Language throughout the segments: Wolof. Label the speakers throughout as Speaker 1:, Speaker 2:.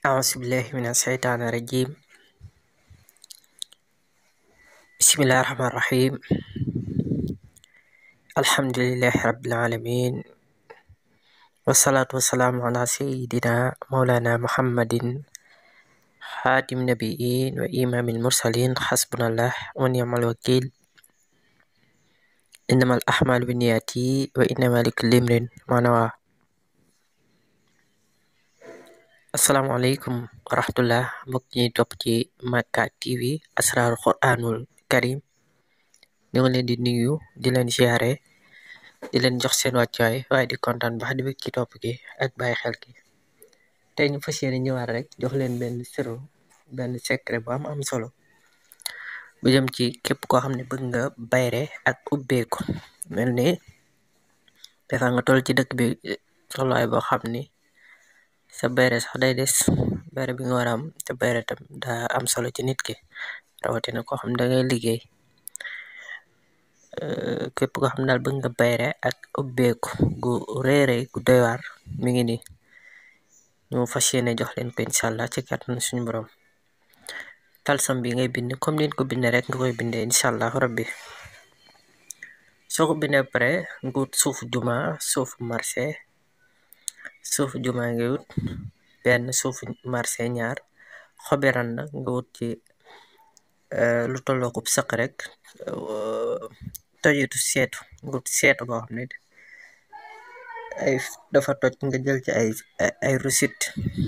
Speaker 1: أعوذ بالله من الشيطان الرجيم بسم الله الرحمن الرحيم الحمد لله رب العالمين والصلاة والسلام على سيدنا مولانا محمد خاتم النبيين وإمام المرسلين حسبنا الله ونعم الوكيل إنما الأعمال بالنيات وإنما لكل امرئ ما نوى asalaamaaleykum wa rahmatullah mbokk ñi topp ci Makka TV asraarul quraanul karim ñu ngi leen di nuyu di leen siyaare di leen jox seen wàccuwaay waaye di kontaan baax di bëgg ci topp gi ak bàyyi xel gi tey ñu fas yéene ñëwaat rek jox leen benn sirru benn secret bu am am solo bu jëm ci képp koo xam ne bëgg nga bayre ak ubbeeku mel ni dafa nga toll ci dëkk bi tolluwaay boo xam ni sa bayre sax day des bayre bi nga war a am te bayre tam daa am solo ci nit ki rawatina koo xam da ngay liggéey képp koo xam daal bëgg nga bayre ak ubbeeku gu réeré gu doy waar mi ngi nii ñu fas yéene jox leen ko incha allah ci kàttan suñu borom talsam bi ngay bind comme ni ko bindee rek nga koy bindee incha allah rabbi soo ko bindee pare nga wut suufu juma suufu marché suufu juma nga wut benn suufu marché ñaar xobi randa nga wut ci lu tolloo ko sëq rek tojitu seetu nga wut seetu boo xam ne ay dafa toj nga jël ci ay ay rusit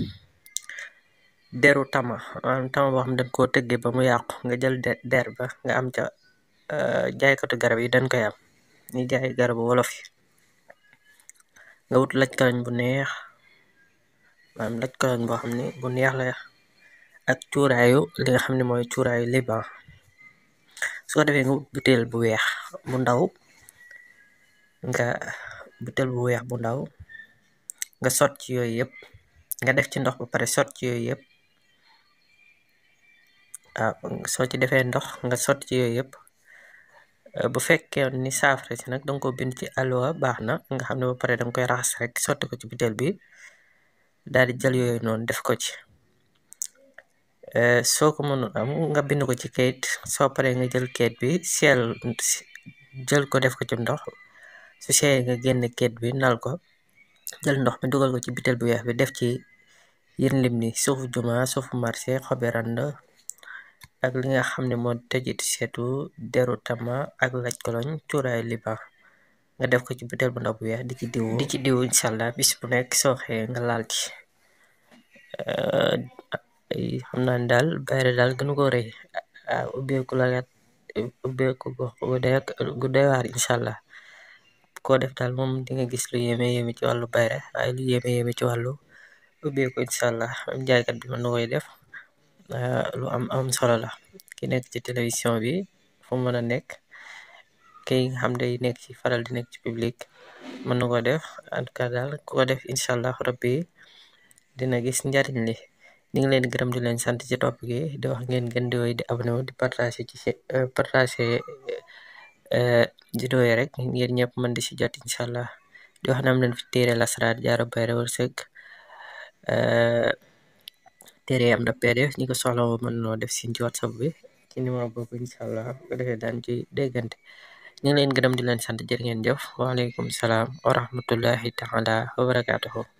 Speaker 1: deru tama maanaam tama boo xam ne dañ koo tëggee ba mu yàqu nga jël der ba nga am ca jaaykatu garab yi dañ koy am ñi jaay garabu wolof yi nga wut laj kalañ bu neex maanaam laj kalañ boo xam ne bu neex la ak cuuraayu li nga xam ne mooy cuuraayu liban su ko defee nga wut butéel bu weex bu ndaw nga butéel bu weex bu ndaw nga sot ci yooyu yëpp nga def ci ndox ba pare sot ci yooyu yëpp waaw soo ci defee ndox nga sot ci yooyu yëpp bu fekkee ni saafara si nag danga ko bind ci alluwa baax na nga xam ne ba pare danga koy raxas rek sotti ko ci butéel bi daal di jël yooyu noonu def ko ci soo ko mënul am nga bind ko ci kayit soo paree nga jël kayit bi seel jël ko def ko ci ndox su seeyee nga génn kayit bi nal ko jël ndox mi dugal ko ci butéel bu weex bi def ci yër lim ni suufu juma suufu marché xobi rand ak li nga xam ne moo tëjit seetu deru tama ak laj koloñ cuuraay liban nga def ko ci butéel bu ndaw bu weex di ci diw di ci diw incha allah bis bu nekk soo xëyee nga laal ci xam naa ne daal bayre daal gënu ko rëy ubbeeku la ubbeeku gu doy waar incha allah koo def daal moom di nga gis lu yéeme yéeme ci wàllu bayre waaye lu yéeme yéeme ci wàllu ubbeeku incha allah am jaaykat bi mën na koy def lu am am solo la ki nekk ci télévision bi fu mën a nekk kii nga xam day nekk ci faral di nekk ci public mën na ko def en tout cas daal ku ko def incha allah rabbi dina gis njariñ li ñu ngi leen di gërëm di leen sant ci topp gi di wax ngeen gën di woy di abonné wu di partager ci partager vidéo yi rek ngeen ñëpp mën di si jot incha allah di wax na am leen fi téere lasraar jaaro bayre wërsëg téere am na pdf ñi ko soxla woo mën noo def sin ci whatsapp bi ci numéro boobu incha allah ko defee daan ci déggante ñu ngi leen gërëm di leen sant jërë ngeen jëf waaleykum salaam wa rahmatullahi taala wa barakaatuhu